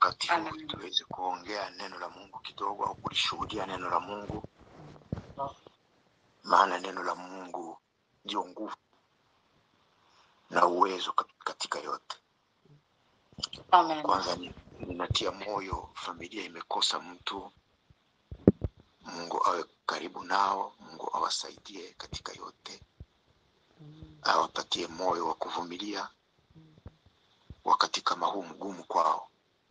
wakati huu Amen. tuweze kuongea neno la Mungu kidogo au kulishuhudia neno la Mungu, maana neno la Mungu ndio nguvu na uwezo kat- katika yote. Amen. Kwanza ni- ninatia moyo, familia imekosa mtu. Mungu awe karibu nao, Mungu awasaidie katika yote, awapatie moyo wa kuvumilia wakati kama huu mgumu kwao.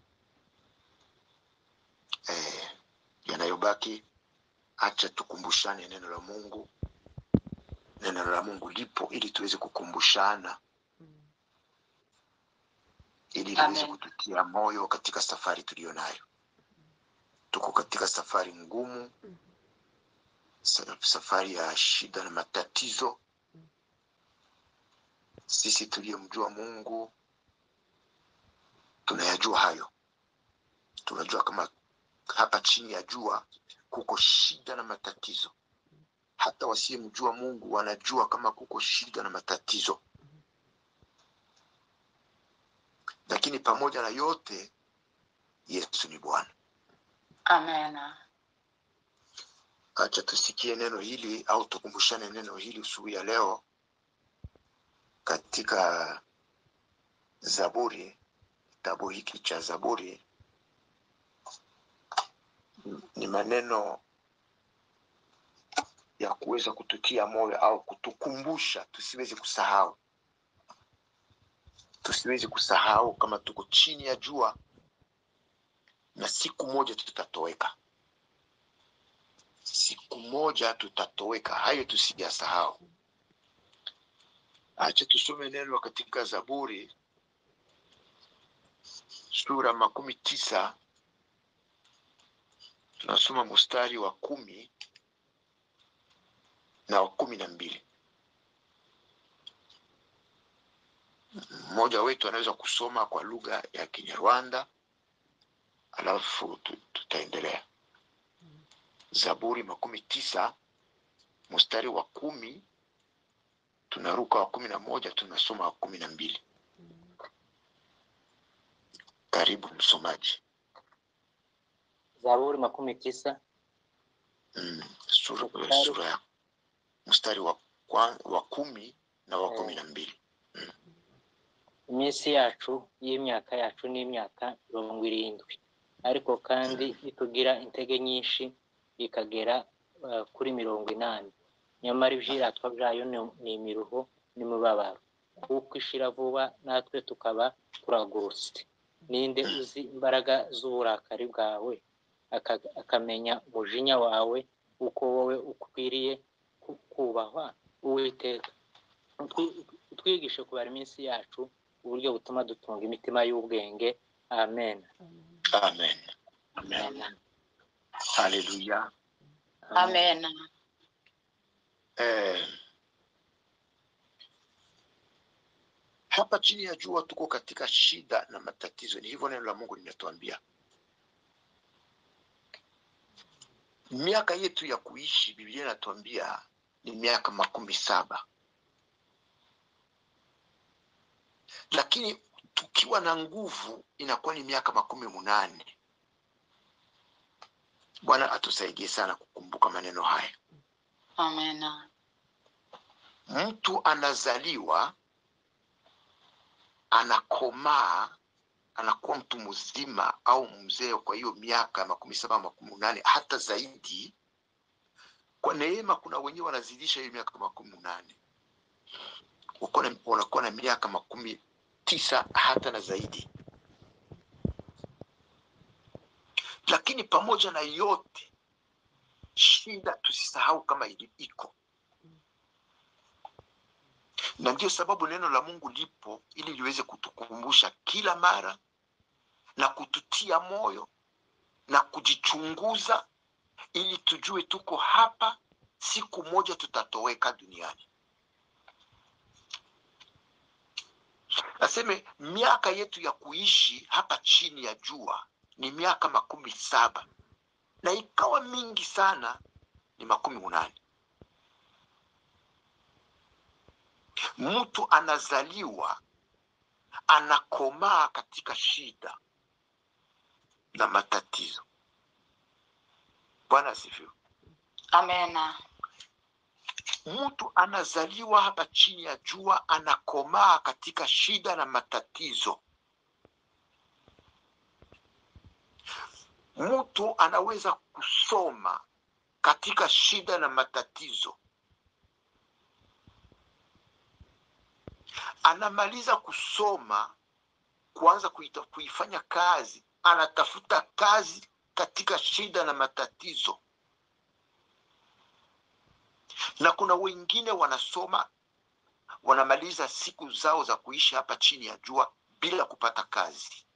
Eh, yanayobaki, acha tukumbushane neno la Mungu. Neno la Mungu lipo ili tuweze kukumbushana, ili liweze Amen. kututia moyo katika safari tuliyo nayo. Tuko katika safari ngumu, sa- safari ya shida na matatizo. Sisi tuliyomjua Mungu tunayajua hayo. Tunajua kama hapa chini ya jua kuko shida na matatizo. Hata wasiyemjua Mungu wanajua kama kuko shida na matatizo, lakini pamoja na yote, Yesu ni Bwana. Amen. Acha tusikie neno hili au tukumbushane neno hili usubuhi ya leo katika Zaburi, kitabu hiki cha Zaburi. Ni maneno ya kuweza kututia moyo au kutukumbusha tusiweze kusahau, tusiweze kusahau kama tuko chini ya jua na siku moja tutatoweka, siku moja tutatoweka. Hayo tusiyasahau. Acha tusome neno katika Zaburi sura makumi tisa tunasoma mstari wa kumi na wa kumi na mbili. Mmoja wetu anaweza kusoma kwa lugha ya Kinyarwanda alafu tu- tutaendelea. Zaburi makumi tisa mstari wa kumi tunaruka wa kumi na moja tunasoma wa kumi na mbili. Karibu msomaji. Zaburi makumi tisa Mm, sura, Mstari. sura ya mstari wa, kwa, wa kumi na wa Eh. kumi na mbili. iminsi yacu y'imyaka yacu ni imyaka mirongo irindwi ariko kandi itugira intege nyinshi ikagera eh, kuri mirongo inani nyamara ibyiratwa byayo ni- ni imiruho n'imibabaro kuko ishira vuba natwe tukaba turagurutse ninde uzi imbaraga z'uburakari bwawe aka- akamenya umujinya wawe uko wowe ukwiriye ku- kubahwa uwiteka Utwi- utwigishe kubara iminsi yacu uburyo butuma dutunga imitima y'ubwenge amen Amen. Amen. Haleluya. Amen. Eh, hapa chini ya jua tuko katika shida na matatizo. Ni hivyo neno la Mungu linatuambia. Miaka yetu ya kuishi, Biblia inatuambia ni miaka makumi saba, lakini tukiwa na nguvu inakuwa ni miaka makumi munane. Bwana atusaidie sana kukumbuka maneno haya. Amen. mtu anazaliwa anakomaa anakuwa mtu mzima au mzee kwa hiyo miaka makumi saba makumi nane hata zaidi kwa neema kuna wenyewe wanazidisha hiyo miaka makumi nane Uko na- wanakuwa na miaka makumi tisa hata na zaidi lakini pamoja na yote shida tusisahau kama ili- iko na ndio sababu neno la Mungu lipo ili liweze kutukumbusha kila mara na kututia moyo na kujichunguza ili tujue tuko hapa, siku moja tutatoweka duniani. Naseme miaka yetu ya kuishi hapa chini ya jua ni miaka makumi saba na ikawa mingi sana ni makumi munane. Mtu anazaliwa anakomaa katika shida, na matatizo. Bwana asifiwe. Amena. Mtu anazaliwa hapa chini ya jua, anakomaa katika shida na matatizo. Mtu anaweza kusoma katika shida na matatizo. Anamaliza kusoma, kuanza kuita, kuifanya kazi, anatafuta kazi katika shida na matatizo. Na kuna wengine wanasoma, wanamaliza siku zao za kuishi hapa chini ya jua bila kupata kazi,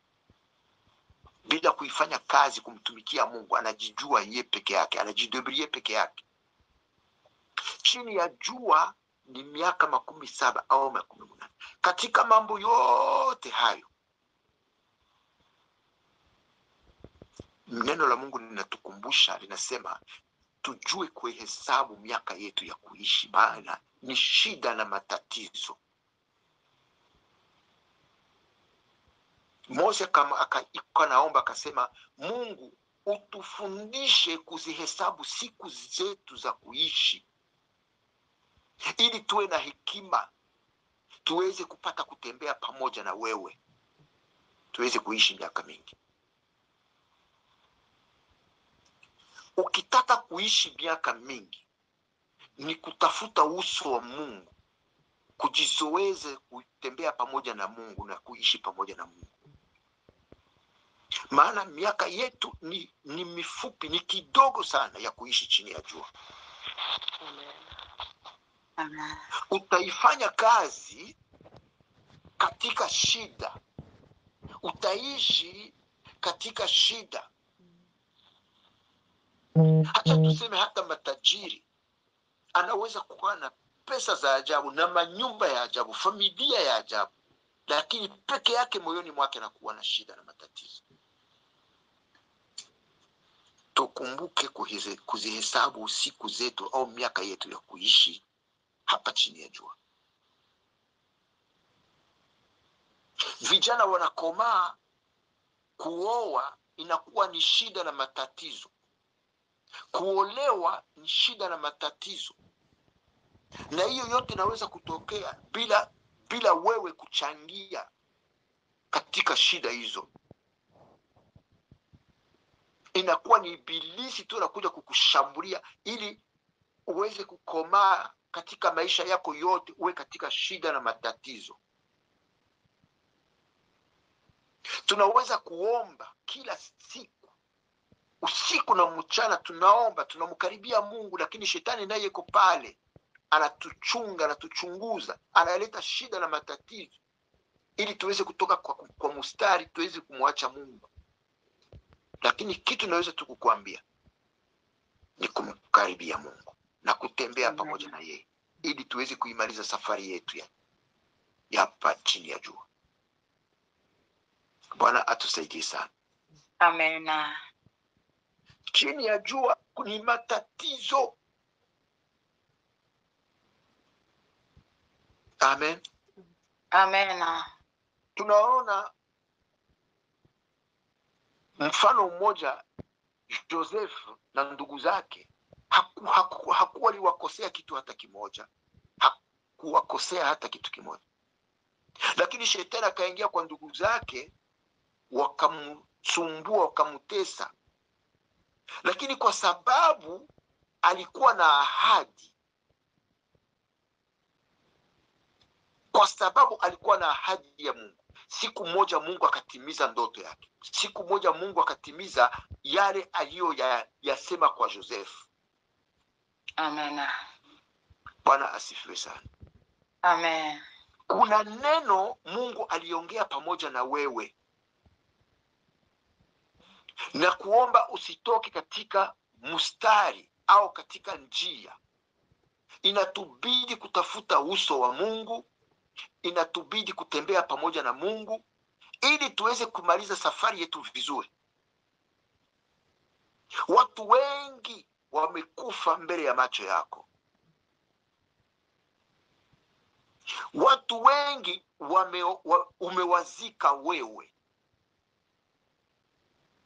bila kuifanya kazi kumtumikia Mungu. Anajijua ye peke yake, anajidebrie peke yake. Chini ya jua ni miaka makumi saba au makumi munane. Katika mambo yote hayo, neno la Mungu linatukumbusha, linasema tujue kuhesabu miaka yetu ya kuishi, maana ni shida na matatizo. Mose kama aka naomba akasema, Mungu utufundishe kuzihesabu siku zetu za kuishi, ili tuwe na hekima, tuweze kupata kutembea pamoja na wewe, tuweze kuishi miaka mingi. Ukitaka kuishi miaka mingi, ni kutafuta uso wa Mungu, kujizoeze kutembea pamoja na Mungu na kuishi pamoja na Mungu maana miaka yetu ni, ni mifupi, ni kidogo sana ya kuishi chini ya jua. Amen. Utaifanya kazi katika shida, utaishi katika shida. Hata tuseme hata matajiri anaweza kuwa na pesa za ajabu na manyumba ya ajabu, familia ya ajabu, lakini peke yake moyoni mwake anakuwa na shida na matatizo. Tukumbuke kuhize- kuzihesabu siku zetu au miaka yetu ya kuishi hapa chini ya jua. Vijana wanakomaa, kuoa inakuwa ni shida na matatizo, kuolewa ni shida na matatizo, na hiyo yote inaweza kutokea bila bila wewe kuchangia katika shida hizo. Inakuwa ni ibilisi tu anakuja kukushambulia ili uweze kukomaa katika maisha yako yote, uwe katika shida na matatizo. Tunaweza kuomba kila siku, usiku na mchana, tunaomba tunamkaribia Mungu, lakini shetani naye yuko pale, anatuchunga, anatuchunguza, analeta shida na matatizo ili tuweze kutoka kwa, kwa mstari, tuweze kumwacha Mungu. Lakini kitu naweza tu kukuambia ni kumkaribia Mungu na kutembea Amen. pamoja na yeye ili tuweze kuimaliza safari yetu ya ya hapa chini ya jua. Bwana atusaidie sana. Amena. Chini ya jua ni matatizo. Amen. Amena. Tunaona mfano mmoja, Joseph na ndugu zake haku, haku, hakuwa aliwakosea kitu hata kimoja, hakuwakosea hata kitu kimoja, lakini shetani akaingia kwa ndugu zake, wakamsumbua, wakamtesa, lakini kwa sababu alikuwa na ahadi, kwa sababu alikuwa na ahadi ya Mungu, siku moja Mungu akatimiza ndoto yake. Siku moja Mungu akatimiza yale aliyoyasema kwa Joseph. Amena. Bwana asifiwe sana. Amen. Kuna neno Mungu aliongea pamoja na wewe na kuomba usitoke katika mstari au katika njia. Inatubidi kutafuta uso wa Mungu, inatubidi kutembea pamoja na Mungu ili tuweze kumaliza safari yetu vizuri. Watu wengi wamekufa mbele ya macho yako. Watu wengi wame, wa, umewazika wewe.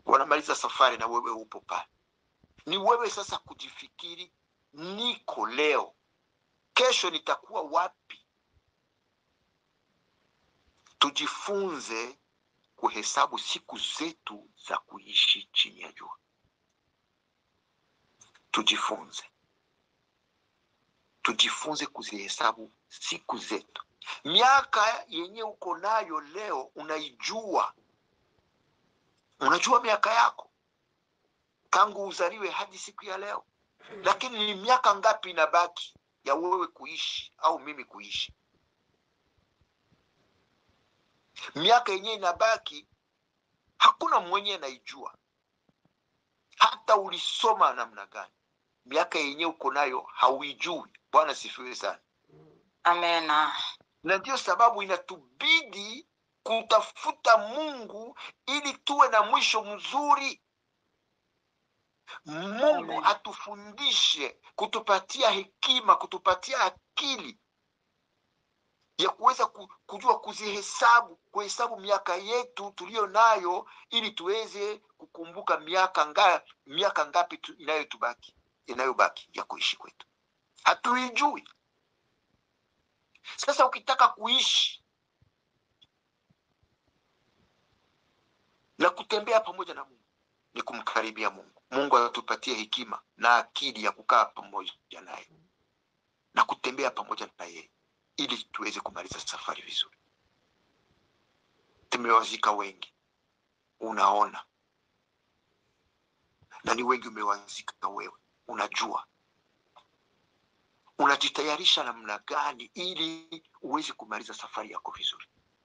wanamaliza safari na wewe upo pale. Ni wewe sasa kujifikiri, niko leo, kesho nitakuwa wapi? Tujifunze kuhesabu siku zetu za kuishi chini ya jua. Tujifunze, tujifunze kuzihesabu siku zetu. Miaka yenye uko nayo leo unaijua, unajua miaka yako tangu uzaliwe hadi siku ya leo, lakini ni miaka ngapi inabaki ya wewe kuishi au mimi kuishi? Miaka yenyewe inabaki, hakuna mwenye anaijua, hata ulisoma namna gani, miaka yenyewe uko nayo hauijui. Bwana sifiwe sana. Amena. na ndiyo sababu inatubidi kutafuta Mungu ili tuwe na mwisho mzuri. Mungu Amen. atufundishe, kutupatia hekima, kutupatia akili ya kuweza ku- kujua kuzihesabu, kuhesabu miaka yetu tuliyo nayo, ili tuweze kukumbuka miaka nga, miaka ngapi tu, inayotubaki inayobaki ya kuishi kwetu, hatuijui. Sasa ukitaka kuishi na kutembea pamoja na Mungu ni kumkaribia Mungu. Mungu atupatie hekima na akili ya kukaa pamoja naye na kutembea pamoja na yeye ili tuweze kumaliza safari vizuri. Tumewazika wengi, unaona, na ni wengi umewazika wewe, unajua unajitayarisha namna gani ili uweze kumaliza safari yako vizuri.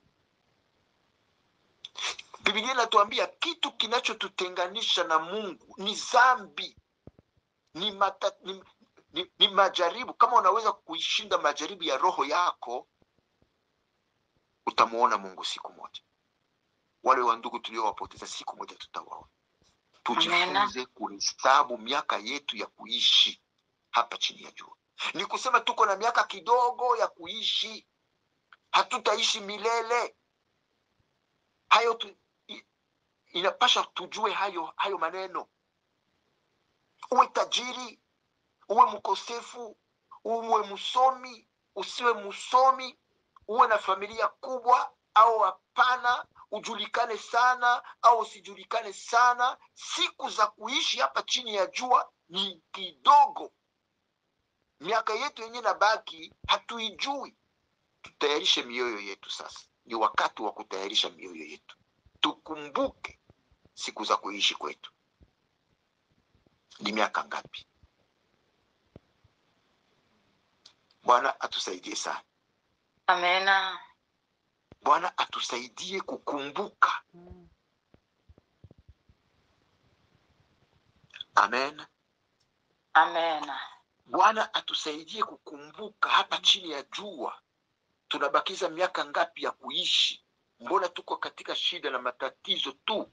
Biblia inatuambia kitu kinachotutenganisha na Mungu ni dhambi, ni, mata, ni, ni, ni majaribu. Kama unaweza kuishinda majaribu ya roho yako, utamuona Mungu siku moja. Wale wa ndugu tuliowapoteza siku moja tutawaona. Tujifunze kuhesabu miaka yetu ya kuishi hapa chini ya jua. Ni kusema tuko na miaka kidogo ya kuishi, hatutaishi milele. Hayo tu, i- inapasha tujue hayo hayo maneno. Uwe tajiri, uwe mkosefu, uwe msomi, usiwe msomi, uwe na familia kubwa au hapana, ujulikane sana au usijulikane sana, siku za kuishi hapa chini ya jua ni kidogo. Miaka yetu yenyewe nabaki hatuijui. Tutayarishe mioyo yetu sasa, ni wakati wa kutayarisha mioyo yetu, tukumbuke siku za kuishi kwetu ni miaka ngapi. Bwana atusaidie sana. Amena. Bwana atusaidie kukumbuka. Amen. Amena. Bwana atusaidie kukumbuka hapa chini ya jua tunabakiza miaka ngapi ya kuishi? Mbona tuko katika shida na matatizo tu?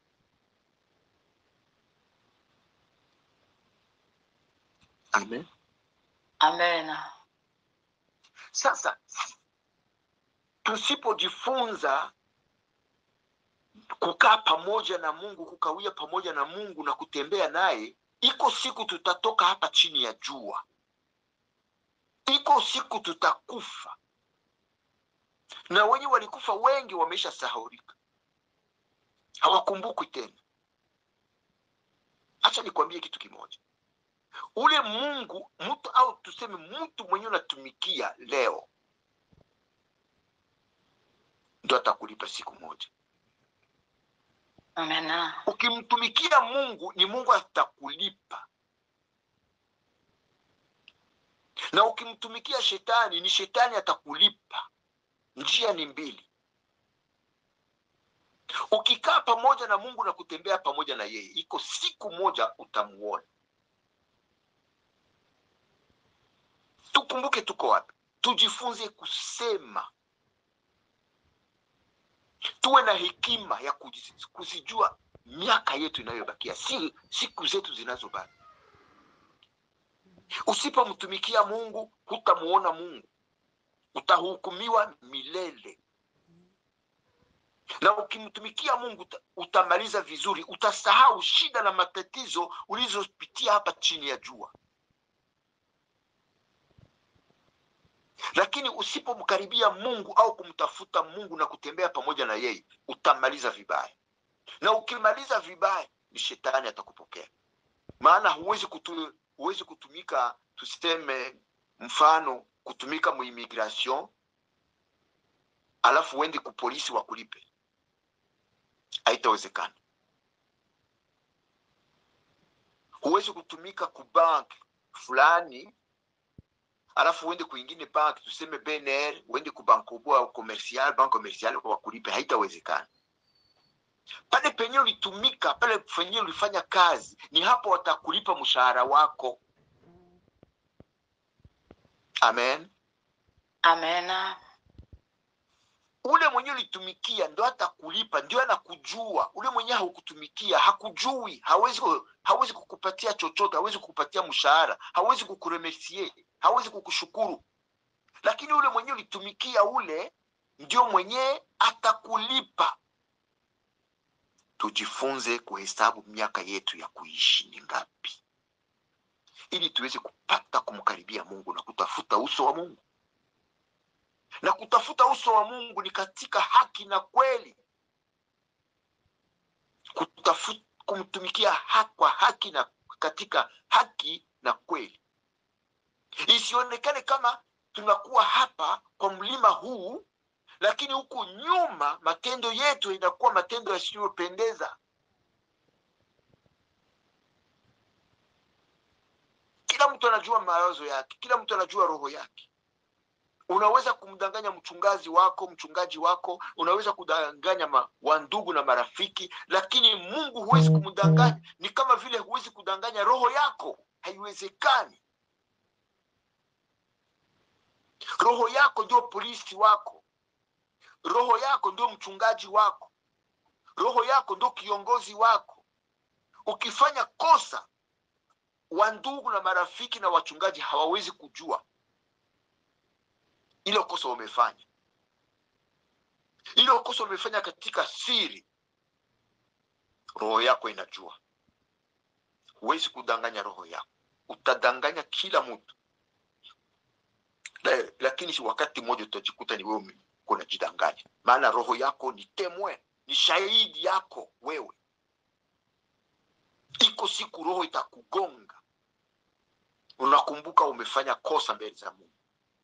Amen. Amena. Sasa tusipojifunza kukaa pamoja na Mungu, kukawia pamoja na Mungu na kutembea naye, iko siku tutatoka hapa chini ya jua, iko siku tutakufa, na wenye walikufa wengi wameisha sahaurika, hawakumbukwi tena. Acha nikwambie kitu kimoja, ule Mungu mtu au tuseme mtu mwenye unatumikia leo ndo atakulipa siku moja. Amena. Ukimtumikia Mungu ni Mungu atakulipa, na ukimtumikia shetani ni shetani atakulipa. Njia ni mbili. Ukikaa pamoja na Mungu na kutembea pamoja na yeye, iko siku moja utamuona. Tukumbuke tuko wapi, tujifunze kusema, tuwe na hekima ya kuji- kuzijua miaka yetu inayobakia, si siku zetu zinazobaki. Usipomtumikia Mungu hutamuona Mungu, utahukumiwa milele. na ukimtumikia mungu uta- utamaliza vizuri utasahau shida na matatizo ulizopitia hapa chini ya jua lakini usipomkaribia mungu au kumtafuta mungu na kutembea pamoja na yeye utamaliza vibaya na ukimaliza vibaya ni shetani atakupokea maana huwezi kutu, huwezi kutumika tuseme mfano kutumika muimmigration alafu uende kupolisi wakulipe haitawezekana huwezi kutumika kubank fulani alafu uende kwingine bank tuseme bnr uende kubankobo au commercial bank commercial wakulipe haitawezekana pale penye ulitumika pale penye ulifanya kazi ni hapo watakulipa mshahara wako amen Amena. ule mwenye ulitumikia ndo atakulipa ndio anakujua ule mwenye haukutumikia hakujui hawezi ku- hawezi kukupatia chochote hawezi kukupatia mshahara hawezi kukuremercie hawezi kukushukuru lakini ule mwenye ulitumikia ule ndio mwenye atakulipa tujifunze kuhesabu miaka yetu ya kuishi ni ngapi ili tuweze kupata kumkaribia mungu na kutafuta uso wa mungu na kutafuta uso wa mungu ni katika haki na kweli Kutafu, kumtumikia ha, kwa haki na katika haki na kweli isionekane kama tunakuwa hapa kwa mlima huu lakini huku nyuma matendo yetu inakuwa matendo yasiyopendeza kila mtu anajua mawazo yake kila mtu anajua roho yake unaweza kumdanganya mchungaji wako mchungaji wako unaweza kudanganya ma, wandugu na marafiki lakini mungu huwezi kumdanganya ni kama vile huwezi kudanganya roho yako haiwezekani roho yako ndio polisi wako roho yako ndio mchungaji wako roho yako ndio kiongozi wako ukifanya kosa wandugu na marafiki na wachungaji hawawezi kujua ile kosa umefanya ile kosa umefanya katika siri roho yako inajua huwezi kudanganya roho yako utadanganya kila mtu La- lakini si wakati mmoja utajikuta ni wewe uko unajidanganya maana roho yako ni temwe ni shahidi yako wewe iko siku roho itakugonga unakumbuka umefanya kosa mbele za mungu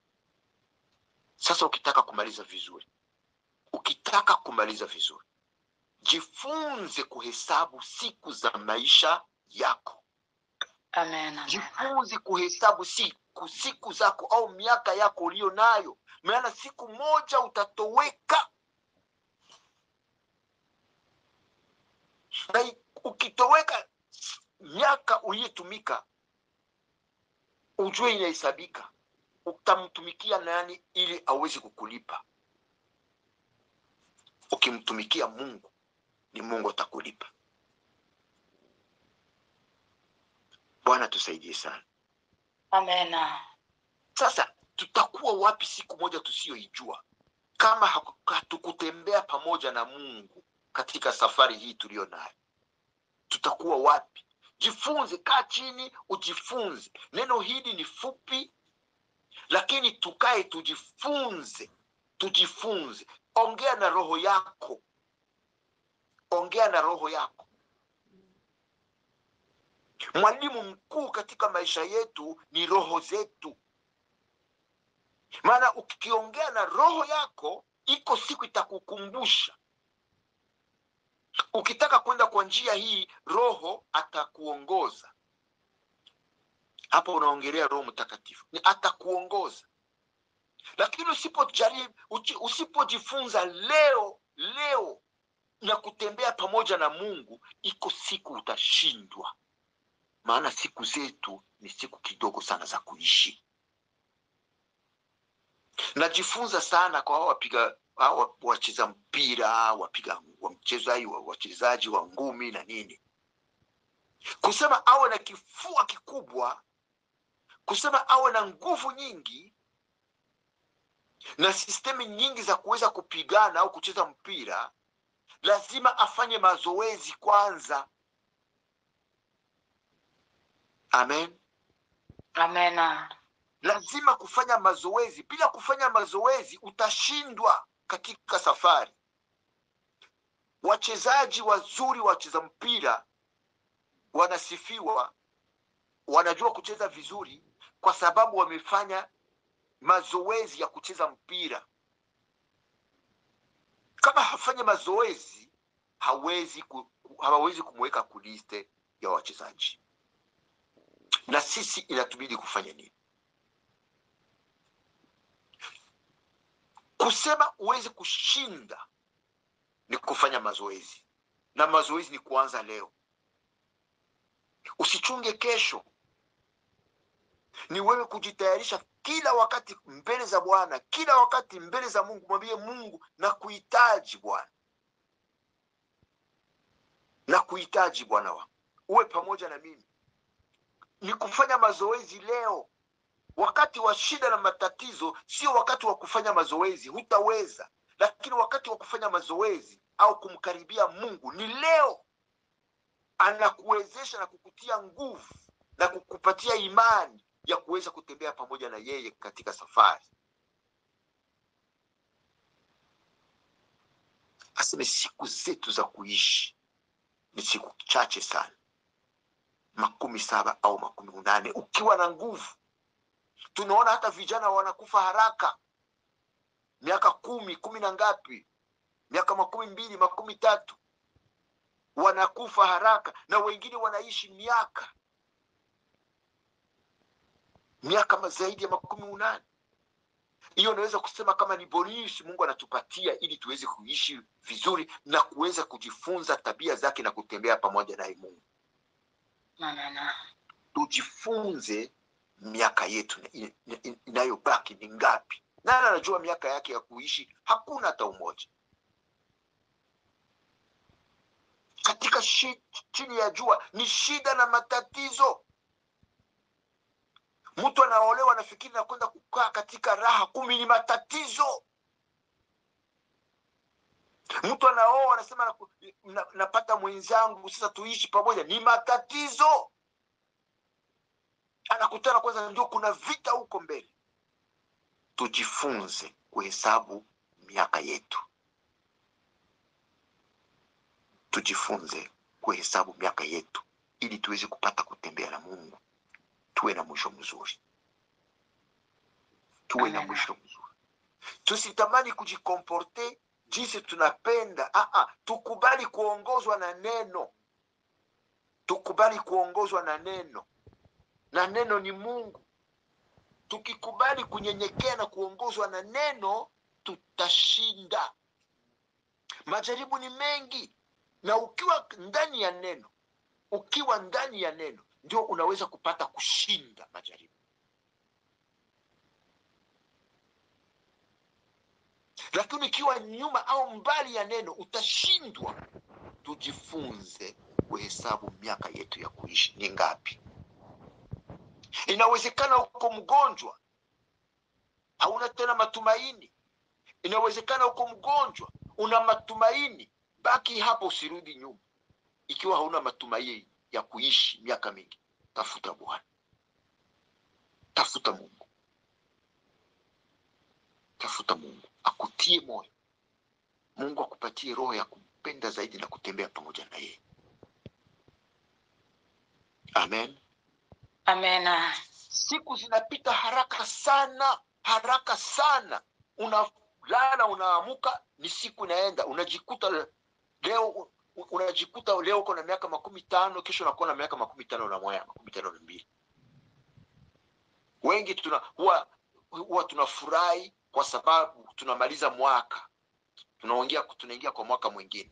sasa ukitaka kumaliza vizuri ukitaka kumaliza vizuri jifunze kuhesabu siku za maisha yako Amen. Amen. jifunze kuhesabu siku siku zako au miaka yako uliyo nayo maana siku moja utatoweka na i- ukitoweka miaka uliyetumika ujue inahesabika utamtumikia nani ili aweze kukulipa ukimtumikia mungu ni mungu atakulipa bwana tusaidie sana Amena. sasa tutakuwa wapi siku moja tusiyoijua kama haku- hatukutembea pamoja na mungu katika safari hii tuliyo nayo tutakuwa wapi jifunze kaa chini ujifunze neno hili ni fupi lakini tukae tujifunze tujifunze ongea na roho yako ongea na roho yako mwalimu mkuu katika maisha yetu ni roho zetu maana ukiongea na roho yako iko siku itakukumbusha ukitaka kwenda kwa njia hii roho atakuongoza hapo unaongelea roho mtakatifu ni atakuongoza lakini usipojaribu uchi- usipojifunza leo leo na kutembea pamoja na mungu iko siku utashindwa maana siku zetu ni siku kidogo sana za kuishi najifunza sana kwa hao wapiga hao wacheza mpira wapiga wa mchezaji wa wachezaji wa ngumi na nini kusema awe na kifua kikubwa kusema awe na nguvu nyingi na sistemi nyingi za kuweza kupigana au kucheza mpira lazima afanye mazoezi kwanza amen Amena. lazima kufanya mazoezi bila kufanya mazoezi utashindwa katika safari wachezaji wazuri wacheza mpira wanasifiwa wanajua kucheza vizuri kwa sababu wamefanya mazoezi ya kucheza mpira kama hafanyi mazoezi hawezi ku, hawawezi kumweka kuliste ya wachezaji na sisi inatubidi kufanya nini kusema uweze kushinda ni kufanya mazoezi na mazoezi ni kuanza leo usichunge kesho ni wewe kujitayarisha kila wakati mbele za bwana kila wakati mbele za mungu mwambie mungu na kuhitaji bwana na kuhitaji bwana wangu uwe pamoja na mimi ni kufanya mazoezi leo wakati wa shida na matatizo sio wakati wa kufanya mazoezi hutaweza lakini wakati wa kufanya mazoezi au kumkaribia mungu ni leo anakuwezesha na kukutia nguvu na kukupatia imani ya kuweza kutembea pamoja na yeye katika safari aseme siku zetu za kuishi ni siku chache sana makumi saba au makumi unane ukiwa na nguvu tunaona hata vijana wanakufa haraka miaka kumi kumi na ngapi miaka makumi mbili makumi tatu wanakufa haraka na wengine wanaishi miaka miaka ma- zaidi ya makumi unane hiyo unaweza kusema kama ni bonus mungu anatupatia ili tuweze kuishi vizuri na kuweza kujifunza tabia zake na kutembea pamoja naye mungu Amena. tujifunze miaka yetu in- in- inayobaki ni ngapi nani anajua miaka yake ya kuishi hakuna hata umoja katika shi, chini ya jua ni shida na matatizo mtu anaolewa anafikiri na kwenda kukaa katika raha kumi ni matatizo mtu anaoa anasema naku- na, napata mwenzangu sasa tuishi pamoja ni matatizo anakutana kwanza ndio kuna vita huko mbele tujifunze kuhesabu miaka yetu tujifunze kuhesabu miaka yetu ili tuweze kupata kutembea na mungu tuwe na mwisho mzuri tuwe na Amen. mwisho mzuri tusitamani kujikomporte jinsi tunapenda Aa, tukubali kuongozwa na neno tukubali kuongozwa na neno na neno ni mungu tukikubali kunyenyekea na kuongozwa na neno tutashinda majaribu ni mengi na ukiwa ndani ya neno ukiwa ndani ya neno ndio unaweza kupata kushinda majaribu lakini ukiwa nyuma au mbali ya neno utashindwa tujifunze kuhesabu miaka yetu ya kuishi ni ngapi inawezekana uko mgonjwa hauna tena matumaini inawezekana uko mgonjwa una matumaini baki hapo usirudi nyuma ikiwa hauna matumaini ya kuishi miaka mingi tafuta bwana tafuta mungu tafuta mungu akutie moyo mungu akupatie roho ya kumpenda zaidi na kutembea pamoja na yeye amen Amena. siku zinapita haraka sana haraka sana unalala unaamuka ni siku inaenda unajikuta le- leo u- unajikuta leo uko na miaka makumi tano kesho unakuwa na miaka makumi tano na moja makumi tano na mbili wengi tuna huwa huwa tunafurahi kwa sababu tunamaliza mwaka tunaongea tunaingia kwa mwaka mwingine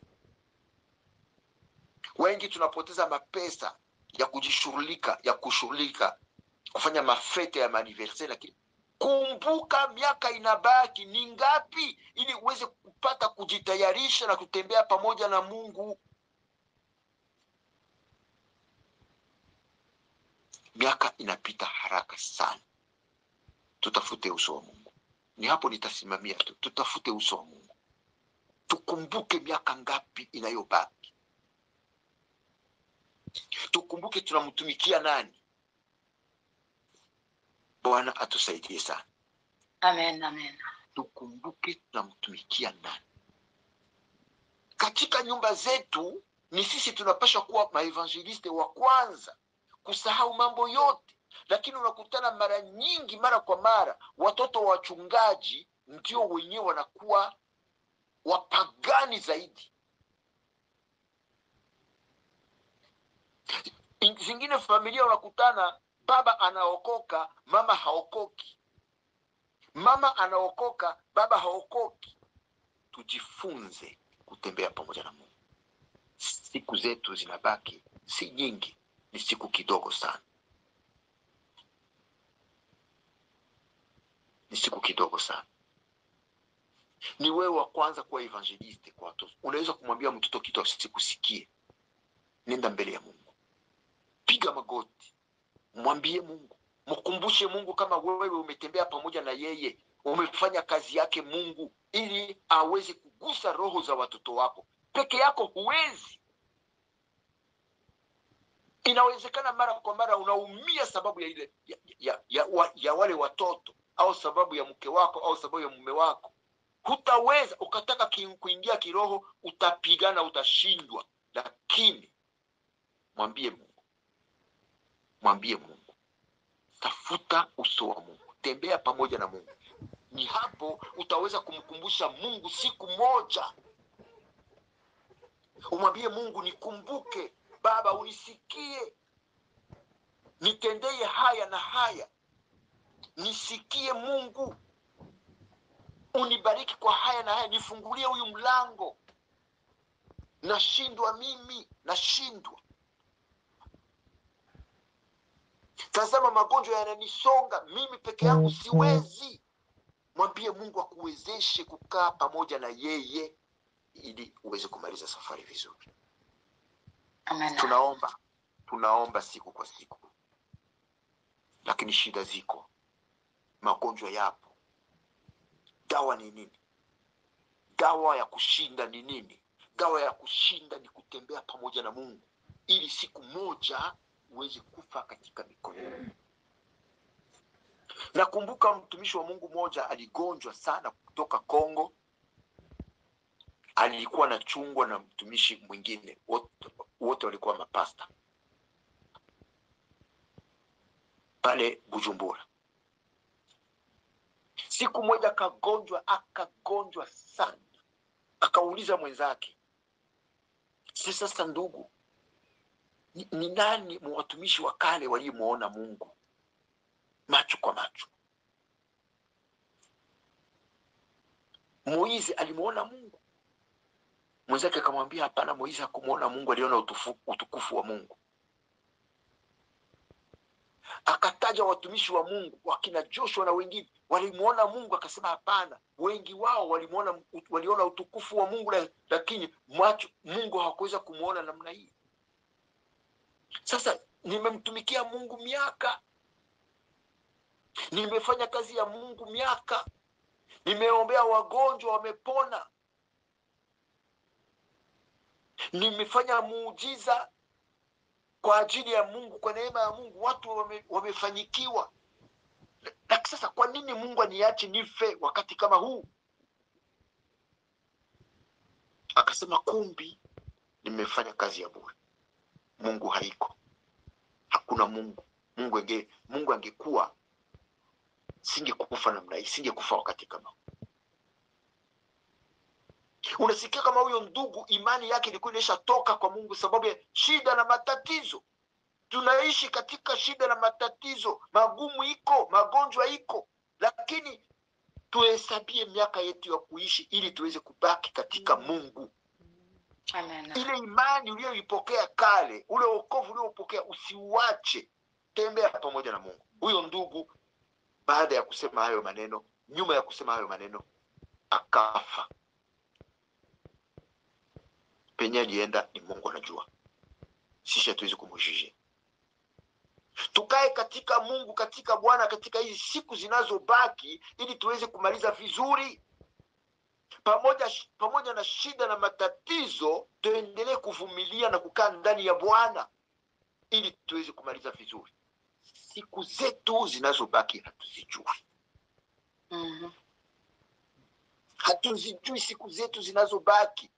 wengi tunapoteza mapesa ya kujishughulika ya kushughulika kufanya mafete ya maaniversari lakini kumbuka miaka inabaki ni ngapi ili uweze kupata kujitayarisha na kutembea pamoja na mungu miaka inapita haraka sana tutafute uso wa mungu ni hapo nitasimamia tu tutafute uso wa mungu tukumbuke miaka ngapi inayobaki tukumbuke tunamtumikia nani bwana atusaidie sana Amen. Amen. tukumbuke tunamtumikia nani katika nyumba zetu ni sisi tunapasha kuwa maevangeliste wa kwanza kusahau mambo yote lakini unakutana mara nyingi mara kwa mara watoto wa wachungaji ndio wenyewe wanakuwa wapagani zaidi In- zingine familia unakutana baba anaokoka mama haokoki mama anaokoka baba haokoki tujifunze kutembea pamoja na mungu siku zetu zinabaki si nyingi ni siku kidogo sana ni siku kidogo sana ni wewe wa kwanza kuwa evangeliste kwa watoto unaweza kumwambia mtoto kitu asikusikie nenda mbele ya mungu piga magoti mwambie mungu mkumbushe mungu kama wewe umetembea pamoja na yeye umefanya kazi yake mungu ili aweze kugusa roho za watoto wako peke yako huwezi inawezekana mara kwa mara unaumia sababu ya ile ya, ya, ya, wa, ya wale watoto au sababu ya mke wako au sababu ya mume wako hutaweza ukataka ki- kuingia kiroho utapigana utashindwa lakini mwambie mungu mwambie mungu tafuta uso wa mungu tembea pamoja na mungu ni hapo utaweza kumkumbusha mungu siku moja umwambie mungu nikumbuke baba unisikie nitendeye haya na haya nisikie mungu unibariki kwa haya na haya nifungulie huyu mlango nashindwa mimi nashindwa tazama magonjwa yananisonga mimi peke yangu siwezi mwambie mungu akuwezeshe kukaa pamoja na yeye ili uweze kumaliza safari vizuri Amen. tunaomba tunaomba siku kwa siku lakini shida ziko magonjwa yapo dawa ni nini dawa ya kushinda ni nini dawa ya kushinda ni kutembea pamoja na mungu ili siku moja uweze kufa katika mikono yake. nakumbuka mtumishi wa mungu mmoja aligonjwa sana kutoka kongo alikuwa anachungwa na mtumishi mwingine wote, wote walikuwa mapasta pale bujumbura siku moja akagonjwa akagonjwa sana akauliza mwenzake si sasa ndugu ni, ni nani watumishi wa kale waliyemwona mungu macho kwa macho moizi alimwona mungu mwenzake akamwambia hapana moizi hakumwona mungu aliona utufu, utukufu wa mungu akataja watumishi wa mungu wakina joshua na wengine walimwona mungu akasema hapana wengi wao walimwona waliona utukufu wa mungu la- lakini macho mungu hawakuweza kumwona namna hii sasa nimemtumikia mungu miaka nimefanya kazi ya mungu miaka nimeombea wagonjwa wamepona nimefanya muujiza kwa ajili ya mungu kwa neema ya mungu watu wame, wamefanyikiwa lakini sasa kwa nini mungu aniache nife wakati kama huu akasema kumbi nimefanya kazi ya bure mungu haiko hakuna mungu mungu ange mungu angekuwa singekufa namna hii singekufa wakati kama huu unasikia kama huyo ndugu imani yake ilikuwa imeshatoka kwa mungu sababu ya shida na matatizo tunaishi katika shida na matatizo magumu iko magonjwa iko lakini tuhesabie miaka yetu ya kuishi ili tuweze kubaki katika mungu Amen. ile imani uliyoipokea kale ule wokovu uliopokea usiuache tembea pamoja na mungu huyo ndugu baada ya kusema hayo maneno nyuma ya kusema hayo maneno akafa penye alienda ni mungu anajua sisi hatuwezi kumujije tukae katika mungu katika bwana katika hizi siku zinazobaki ili tuweze kumaliza vizuri pamoja pamoja na shida na matatizo tuendelee kuvumilia na kukaa ndani ya bwana ili tuweze kumaliza vizuri siku zetu zinazobaki hatuzijui Mhm. hatuzijui siku zetu zinazobaki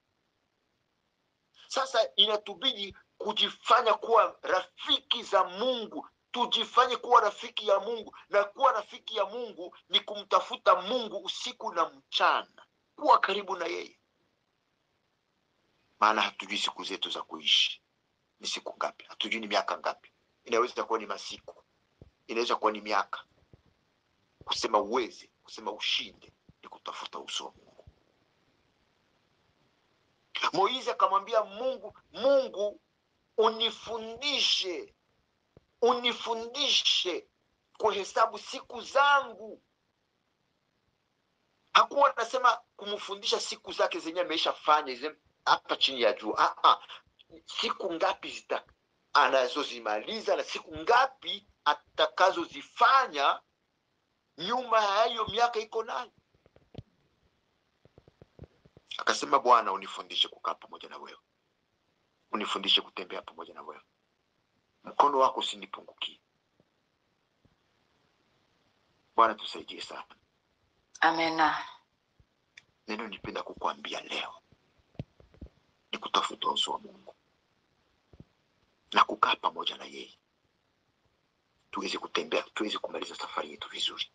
sasa inatubidi kujifanya kuwa rafiki za mungu tujifanye kuwa rafiki ya mungu na kuwa rafiki ya mungu ni kumtafuta mungu usiku na mchana kuwa karibu na yeye maana hatujui siku zetu za kuishi ni siku ngapi hatujui ni miaka ngapi inaweza kuwa ni masiku inaweza kuwa ni miaka kusema uweze kusema ushinde ni kutafuta uso wa mungu moizi akamwambia mungu mungu unifundishe unifundishe kuhesabu siku zangu hakuwa anasema kumfundisha siku zake zenyewe ameishafanya hizi hapa chini ya juu ah, ah. siku ngapi zita anazozimaliza na siku ngapi atakazozifanya nyuma ya hiyo miaka iko nayo akasema bwana unifundishe kukaa pamoja na wewe unifundishe kutembea pamoja na wewe mkono wako usinipungukie bwana tusaidie sana amena neno nipenda kukuambia leo ni kutafuta uso wa mungu na kukaa pamoja na yeye tuweze kutembea tuweze kumaliza safari yetu vizuri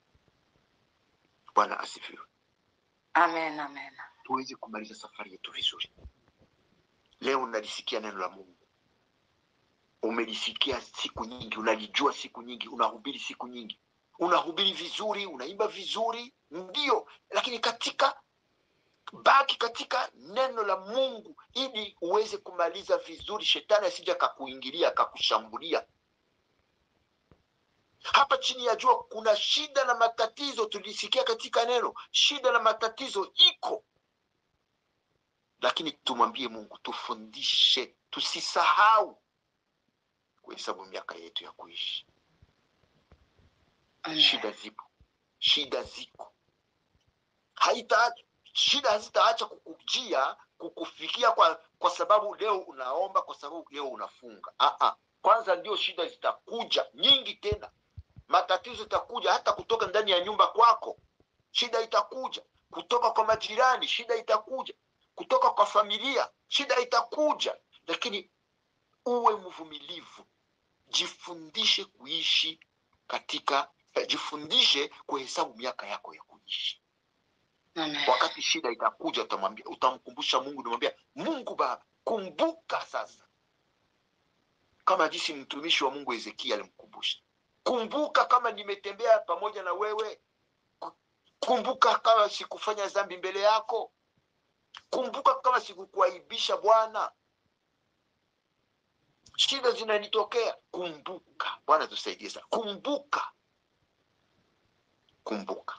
bwana asifiwe amen amen tuweze kumaliza safari yetu vizuri leo unalisikia neno la mungu umelisikia siku nyingi unalijua siku nyingi unahubiri siku nyingi unahubiri vizuri unaimba vizuri ndio lakini katika baki katika neno la mungu ili uweze kumaliza vizuri shetani asija akakuingilia akakushambulia hapa chini ya jua kuna shida na matatizo tulisikia katika neno shida na matatizo iko lakini tumwambie mungu tufundishe tusisahau kuhesabu miaka yetu ya kuishi amen shida zipo shida ziko haita shida hazitaacha kukujia kukufikia kwa kwa sababu leo unaomba kwa sababu leo unafunga Aa, kwanza ndio shida zitakuja nyingi tena matatizo itakuja hata kutoka ndani ya nyumba kwako shida itakuja kutoka kwa majirani shida itakuja kutoka kwa familia shida itakuja lakini uwe mvumilivu jifundishe kuishi katika eh, jifundishe kuhesabu miaka yako ya kuishi amen wakati shida itakuja utamwambia utamkumbusha mungu unamwambia mungu baba kumbuka sasa kama jinsi mtumishi wa mungu hezekia alimkumbusha kumbuka kama nimetembea pamoja na wewe Ku- kumbuka kama sikufanya dhambi mbele yako kumbuka kama sikukuaibisha bwana shida zinanitokea kumbuka bwana tusaidie sana kumbuka kumbuka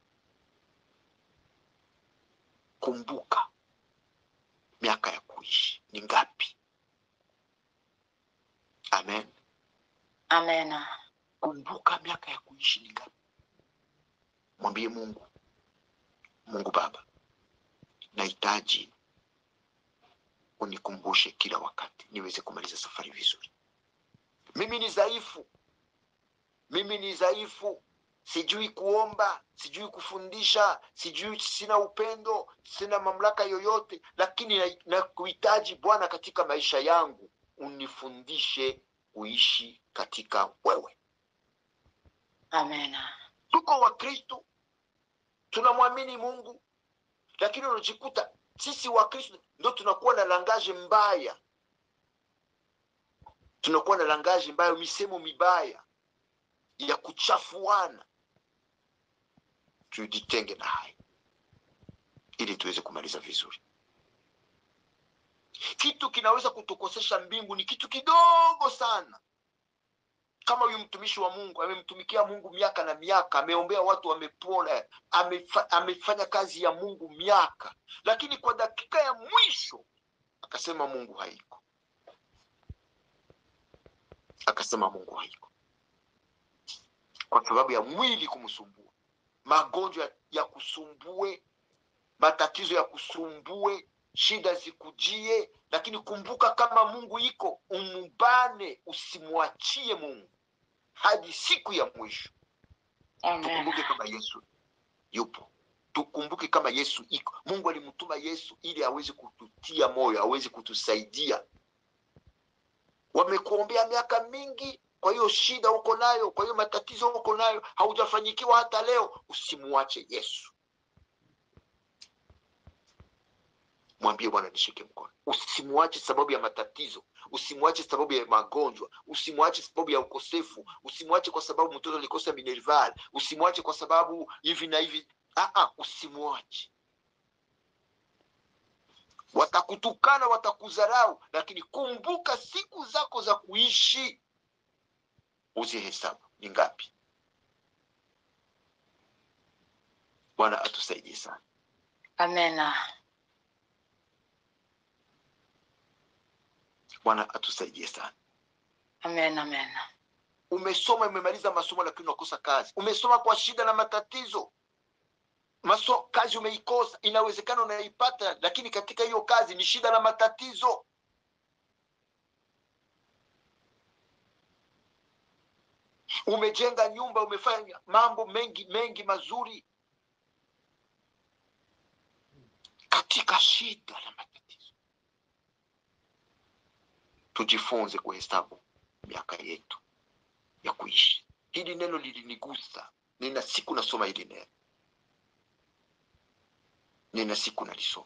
kumbuka miaka ya kuishi ni ngapi amen amena kumbuka miaka ya kuishi ni ngapi mwambie mungu mungu baba nahitaji unikumbushe kila wakati niweze kumaliza safari vizuri mimi ni dhaifu mimi ni dhaifu sijui kuomba sijui kufundisha sijui sina upendo sina mamlaka yoyote lakini na- nakuhitaji bwana katika maisha yangu unifundishe kuishi katika wewe amena tuko wakristo tunamwamini mungu lakini unajikuta sisi wakristo ndo tunakuwa na langaje mbaya tunakuwa na langaje mbaya misemo mibaya ya kuchafuana tujitenge na haya ili tuweze kumaliza vizuri kitu kinaweza kutukosesha mbingu ni kitu kidogo sana kama huyu mtumishi wa mungu amemtumikia mungu miaka na miaka ameombea watu wamepona amefa, amefanya kazi ya mungu miaka lakini kwa dakika ya mwisho akasema mungu haiko akasema mungu haiko kwa sababu ya mwili kumsumbua magonjwa ya kusumbue matatizo ya kusumbue shida zikujie lakini kumbuka kama mungu iko umbane usimwachie mungu hadi siku ya mwisho Amen. tukumbuke kama yesu yupo tukumbuke kama yesu iko mungu alimtuma yesu ili aweze kututia moyo aweze kutusaidia wamekuombea miaka mingi kwa hiyo shida uko nayo kwa hiyo matatizo uko nayo haujafanyikiwa hata leo usimwache yesu mwambie bwana nishike mkono usimwache sababu ya matatizo usimwache sababu ya magonjwa usimwache sababu ya ukosefu usimwache kwa sababu mtoto alikosa minerval usimwache kwa sababu hivi na hivi Aa, usimwache watakutukana watakudharau lakini kumbuka siku zako za kuishi uzihesabu ni ngapi bwana atusaidie sana Amena. bwana atusaidie sana Amen, amen. umesoma umemaliza masomo lakini unakosa kazi umesoma kwa shida na matatizo Maso, kazi umeikosa inawezekana unaipata lakini katika hiyo kazi ni shida na matatizo umejenga nyumba umefanya mambo mengi mengi mazuri katika shida na matatizo tujifunze kuhesabu miaka yetu ya kuishi hili neno lilinigusa nina siku nasoma hili neno nina siku nalisoma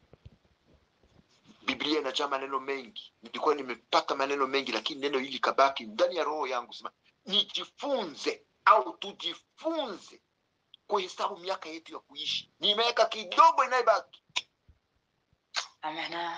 biblia inajaa maneno mengi nilikuwa nimepata maneno mengi lakini neno hili kabaki ndani ya roho yangu sema nijifunze au tujifunze kuhesabu miaka yetu ya kuishi ni miaka kidogo inayobaki Amena.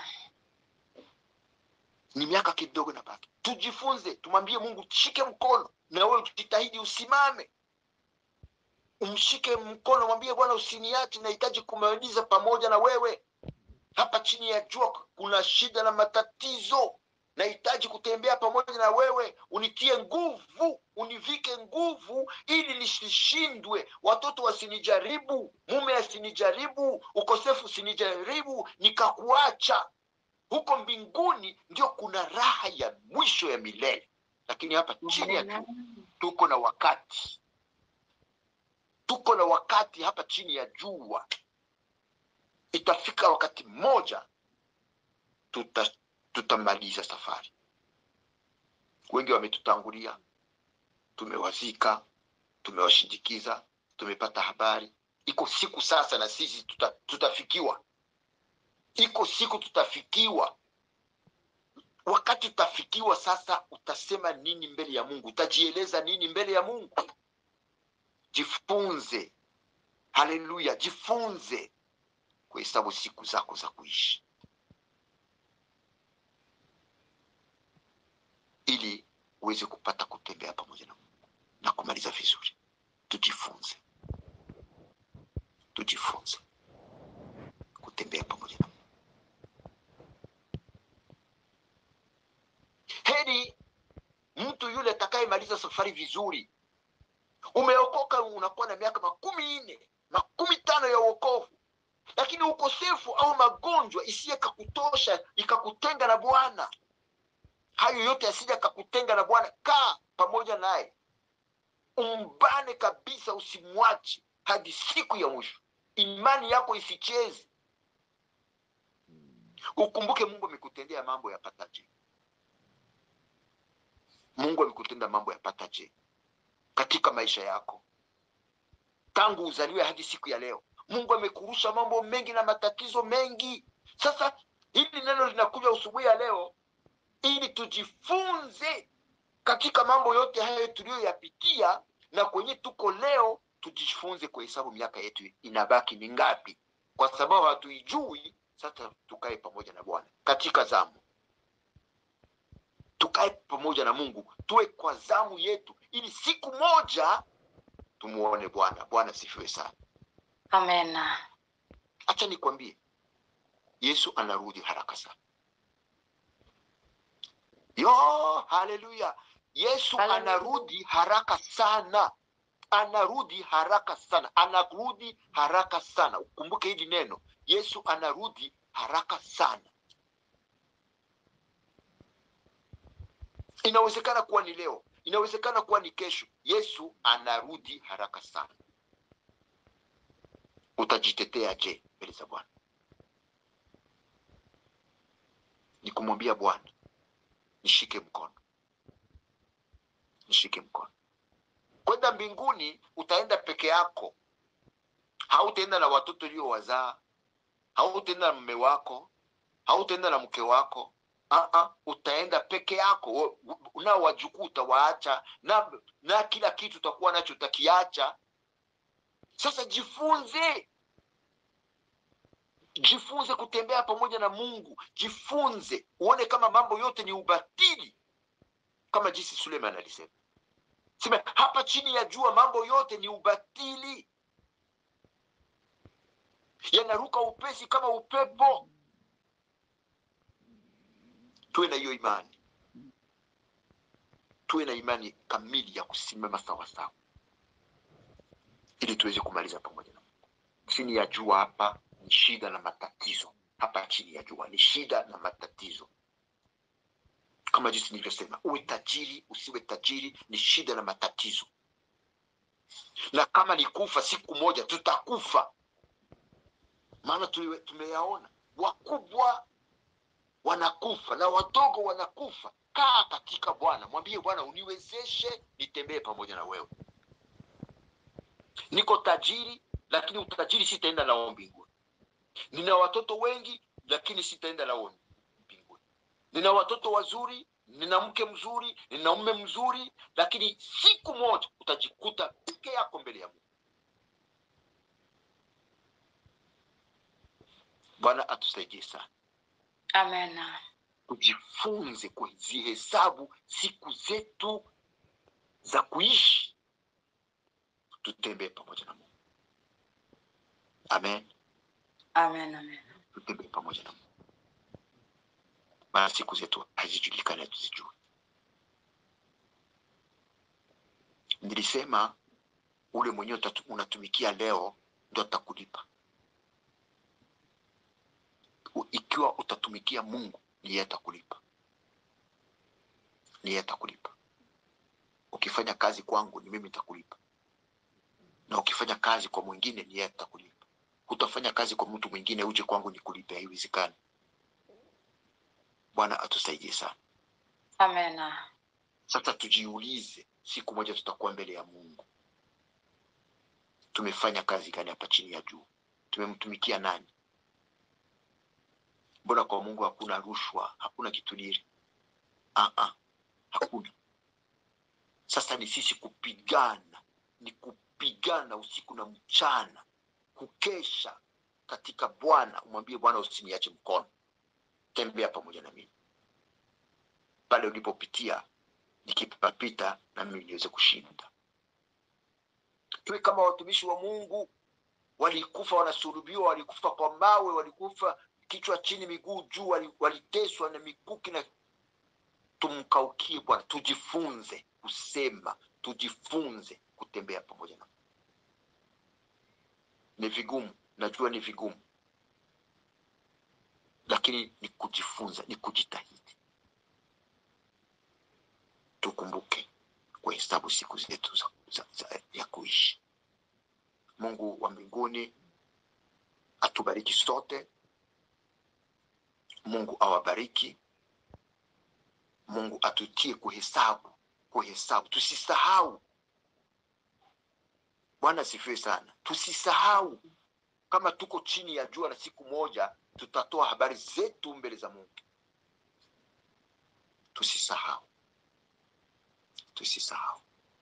ni miaka kidogo inabaki tujifunze tumwambie mungu shike mkono na wewe jitahidi usimame umshike mkono mwambie bwana usiniache nahitaji kumaliza pamoja na wewe hapa chini ya jua kuna shida na matatizo nahitaji kutembea pamoja na wewe unitie nguvu univike nguvu ili nisishindwe watoto wasinijaribu mume asinijaribu ukosefu usinijaribu nikakuacha huko mbinguni ndio kuna raha ya mwisho ya milele lakini hapa chini ya jua tuko na wakati tuko na wakati hapa chini ya jua itafika wakati mmoja tuta tutamaliza safari wengi wametutangulia tumewazika tumewashindikiza tumepata habari iko siku sasa na sisi tuta, tutafikiwa iko siku tutafikiwa wakati utafikiwa sasa utasema nini mbele ya mungu utajieleza nini mbele ya mungu jifunze haleluya jifunze kuhesabu siku zako za kuishi ili uweze kupata kutembea pamoja na mungu na kumaliza vizuri tujifunze tujifunze kutembea pamoja na mungu heri mtu yule atakayemaliza safari vizuri umeokoka unakuwa na miaka makumi nne makumi tano ya uokovu lakini ukosefu au magonjwa isiye kakutosha ikakutenga na bwana hayo yote yasija kakutenga na bwana kaa pamoja naye umbane kabisa usimwache hadi siku ya mwisho imani yako isicheze ukumbuke mungu amekutendea mambo yapataje mungu amekutenda mambo yapataje katika maisha yako tangu uzaliwe hadi siku ya leo mungu amekurusha mambo mengi na matatizo mengi sasa hili neno linakuja usubuhi ya leo ili tujifunze katika mambo yote hayo tuliyoyapitia na kwenye tuko leo tujifunze kuhesabu miaka yetu inabaki ni ngapi kwa sababu hatuijui sasa tukae pamoja na bwana katika zamu tukae pamoja na mungu tuwe kwa zamu yetu ili siku moja tumuone bwana bwana sifiwe sana Amena. hacha nikwambie yesu anarudi haraka sana yo haleluya yesu Haleluya. anarudi haraka sana anarudi haraka sana anarudi haraka sana ukumbuke hili neno yesu anarudi haraka sana inawezekana kuwa ni leo inawezekana kuwa ni kesho yesu anarudi haraka sana utajitetea je mbele za bwana ni kumwambia bwana nishike mkono nishike mkono kwenda mbinguni utaenda peke yako hautaenda na watoto uliowazaa hautaenda na mme wako hautaenda na mke wako uh-uh, utaenda peke yako nao wajukuu utawaacha na, na kila kitu utakuwa nacho utakiacha sasa jifunze jifunze kutembea pamoja na mungu jifunze uone kama mambo yote ni ubatili kama jinsi suleiman alisema sema hapa chini ya jua mambo yote ni ubatili yanaruka upesi kama upepo tuwe na hiyo imani tuwe na imani kamili ya kusimama sawasawa ili tuweze kumaliza pamoja na mungu chini ya jua hapa ni shida na matatizo hapa chini ya jua ni shida na matatizo kama jinsi nilivyosema uwe tajiri usiwe tajiri ni shida na matatizo na kama ni kufa siku moja tutakufa maana tuliwe- tumeyaona wakubwa wanakufa na wadogo wanakufa kaa katika bwana mwambie bwana uniwezeshe nitembee pamoja na wewe niko tajiri lakini utajiri sitaenda nao mbinguni nina watoto wengi lakini sitaenda nao mbinguni nina watoto wazuri nina mke mzuri nina mume mzuri lakini siku moja utajikuta peke yako mbele ya mungu bwana atusaidie sana Amena. tujifunze kuzihesabu siku zetu za kuishi tutembee pamoja na mungu amen Amen. Amen. tutembee pamoja na mungu maana siku zetu hazijulikani hatuzijui nilisema ule mwenyewe utatu- unatumikia leo ndo atakulipa U- ikiwa utatumikia mungu ni yeye atakulipa ni yeye atakulipa ukifanya kazi kwangu ni mimi nitakulipa na ukifanya kazi kwa mwingine ni yeye atakulipa hutafanya kazi kwa mtu mwingine uje kwangu nikulipe haiwezekani bwana atusaidie sana Amena. sasa tujiulize siku moja tutakuwa mbele ya mungu tumefanya kazi gani hapa chini ya juu tumemtumikia nani mbona kwa mungu hakuna rushwa hakuna kitudiri uh-uh, hakuna sasa ni sisi kupigana ni kupigana usiku na mchana kukesha katika bwana umwambie bwana usiniache mkono tembea pamoja na mimi pale ulipopitia nikipapita na mimi niweze kushinda tuwe kama watumishi wa mungu walikufa wanasulubiwa walikufa kwa mawe walikufa kichwa chini miguu juu wali- waliteswa na mikuki na tumkaukie bwana tujifunze kusema tujifunze kutembea pamoja na Mungu. ni vigumu najua ni vigumu lakini ni kujifunza ni kujitahidi tukumbuke kuhesabu siku zetu za, za, za, ya kuishi mungu wa mbinguni atubariki sote mungu awabariki mungu atutie kuhesabu kuhesabu tusisahau bwana asifiwe sana tusisahau kama tuko chini ya jua na siku moja tutatoa habari zetu mbele za mungu tusisahau tusisahau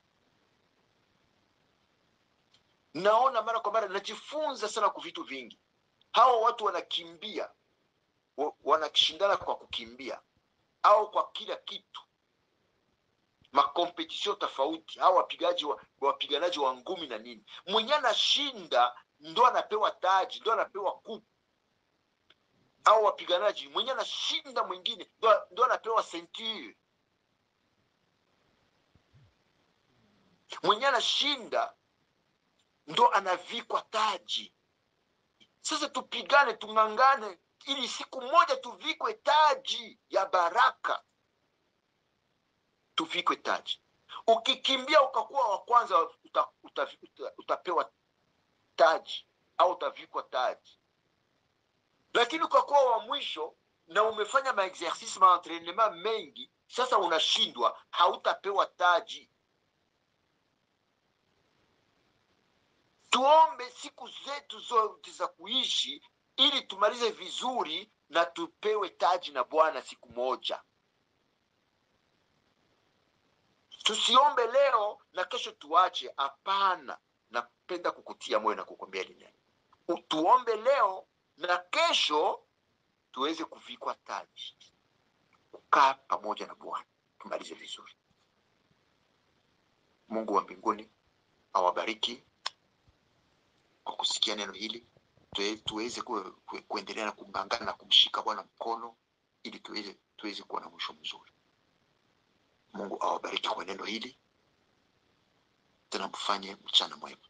naona mara kwa mara najifunza sana kwa vitu vingi hawa watu wanakimbia wa- wanashindana kwa kukimbia au kwa kila kitu makompetisio tofauti au wapigaji wa, wapiganaji wa ngumi na nini mwenye anashinda ndo anapewa taji ndo anapewa kupu au wapiganaji mwenye anashinda mwingine ndo- ndo anapewa senture mwenye anashinda ndo anavikwa taji sasa tupigane tung'ang'ane ili siku moja tuvikwe taji ya baraka tuvikwe taji ukikimbia ukakuwa wa kwanza uta, uta, uta, utapewa taji au utavikwa taji lakini ukakuwa wa mwisho na umefanya maexercice maentrenema mengi sasa unashindwa hautapewa taji tuombe siku zetu zote za kuishi ili tumalize vizuri na tupewe taji na bwana siku moja tusiombe leo na kesho tuache hapana napenda kukutia moyo na kukwambia hili neno U- tuombe leo na kesho tuweze kuvikwa taji kukaa pamoja na bwana tumalize vizuri mungu wa mbinguni awabariki kwa kusikia neno hili Tue- tuweze ku, ku, kuendelea na kungangana na kumshika bwana mkono ili tuweze tuweze kuwa na mwisho mzuri mungu awabariki kwa neno hili tena mfanye mchana mwema